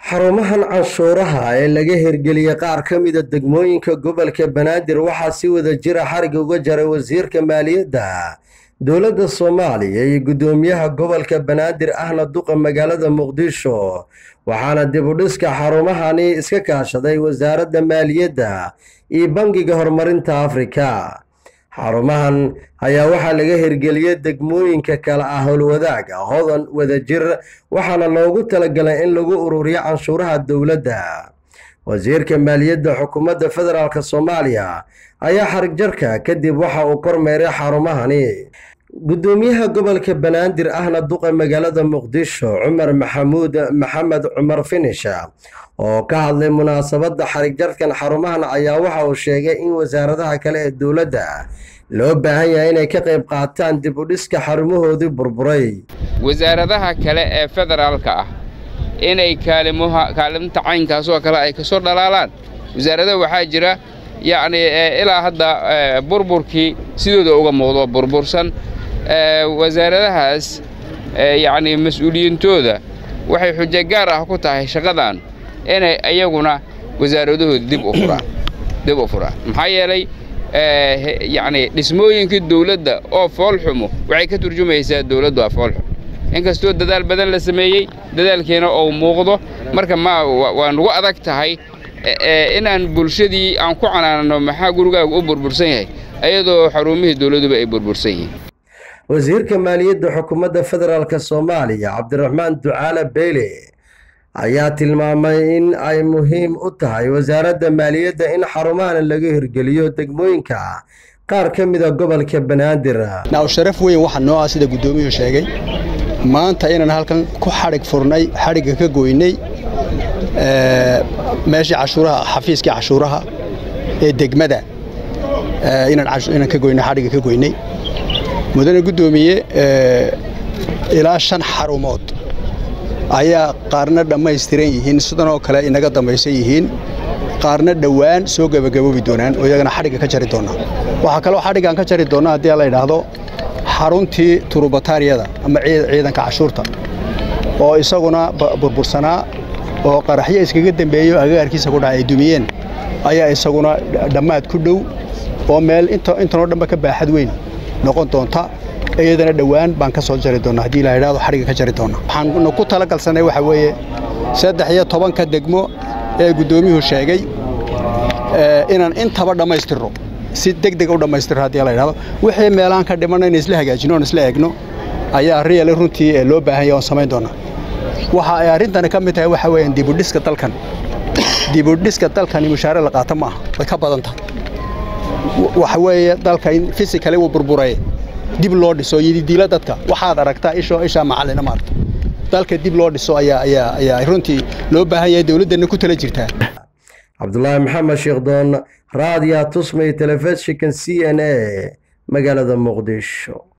xarumahan canshuuraha ee laga hirgeliyey qaar ka mida degmooyinka gobolka banaadir waxaa si wada jira xarig uga jaray wasiirka maaliyadda dowladda soomaaliya iyo guddoomiyaha gobolka banaadir ahna duqa magaalada muqdisho waxaana dib u dhiska xarumahani iska kaashaday wasaaradda maaliyadda iyo bangiga horumarinta afrika xarumahan ayaa waxaa laga hirgeliyey degmooyinka kale ah howlwadaaga hodan wadajir waxaana loogu talagalay in lagu ururiyo canshuuraha dowladda wasiirka maaliyadda xukuumadda federaalk soomaaliya ayaa xarig jarka kadib waxa uu kormeeray xarumahani guddoomiyaha gobolka banaadir ahna duqa magaalada muqdisho cumar maxamuud maxamed cumar finisha oo ka hadlay munaasabadda xarig jarkan xarumahan ayaa waxa uu sheegay in wasaaradaha kale ee dowladda loo baahan yahay inay ka qayb qaataan dib u dhiska xarumahoodii burburay wasaaradaha kale ee federaalka ah inay kaalimta caynkaasoo kale ay ka soo dhalaalaan wasaaradaha waxaa jira yacnii ilaa hadda burburkii sidooda uga muuqdo burbursan wasaaradahaas yacnii mas-uuliyiintooda waxay xujo gaar ah ku tahay shaqadan inay iyaguna wasaaradahooda dib u furaan dib u furaan maxaa yeelay yacnii dhismooyinkii dawladda oo foolxumo waxay ka turjumaysaa dawladdu waa foolxum inkastoo dadaal badan la sameeyey dadaalkiina uu muuqdo marka ma waa nugu adag tahay inaan bulshadii aan ku canaanno maxaa gurigaagu u burbursan yahay ayadoo xarumihii dawladduba ay burbursan yihiin wasiirka maaliyadda xukuumadda federaalk soomaaliya cabdiraxmaan ducaale beyle ayaa tilmaamay in ay muhiim u tahay wasaaradda maaliyadda in xarumahan laga hirgeliyo degmooyinka qaar ka mida gobolka banaadir naaw sharaf weyn waxaa noo ah sida guddoomiyuhu sheegay maanta inaan halkan ku xadhig furnay xadhigga ka goynay meeshii cashuuraha xafiiskii cashuuraha ee degmada inaan ka goynay xadhigga ka goynay mudane guddoomiye ilaa shan xarumood ayaa qaarna dhammaystiran yihiin sidanoo kale inaga dambaysan yihiin qaarna dhowaan soo gebagaboobi doonaan oo iyagana xadhigga ka jari doonaa waxaa kaloo xadhiggaan ka jari doonnaa haddii la yidhaahdo xaruntii turubataariyada ama ciidanka cashuurta oo isaguna burbursanaa oo qaraxyo iskaga dembeeyo agagaarkiisa ku dhaca ay dumiyeen ayaa isaguna dhammaad ku dhow oo meel intanoo dhanba ka baaxad weyn noqon doonta iyadana dhowaan baan ka soo jari doonnaa haddii la yidhahdo xadhigga ka jari doonnaa waxaan ku talagalsannay waxaa weeye saddex iyo tobanka degmo ee guddoomiyuhu sheegay inaan intaba dhammaystirno si deg deg u dhammaystirno haddii la yidhahdo wixii meelaan ka dhimanna in isla hagaajino oon isla eegno ayaa riyale runtii loo baahan yahay oon samayn doonnaa waxa ay arrintani ka mid tahay waxaa weeyaan dibudhiska dalkan dibudhiska dalkani mushaare la qaata ma aha way ka badan tahay waxa weeye dalka in fisikali uu burburay dib loo dhiso yididiila dadka waxaad aragtaa ishoo ishaa macallina maarta dalka dib loo dhiso ayaa ayaa ayaa runtii loo baahan yahay dawladdanna ku tala jirtaa cabdulaahi maxamed sheekdoon raadiya tusmay telefishinkan c n a magaalada muqdisho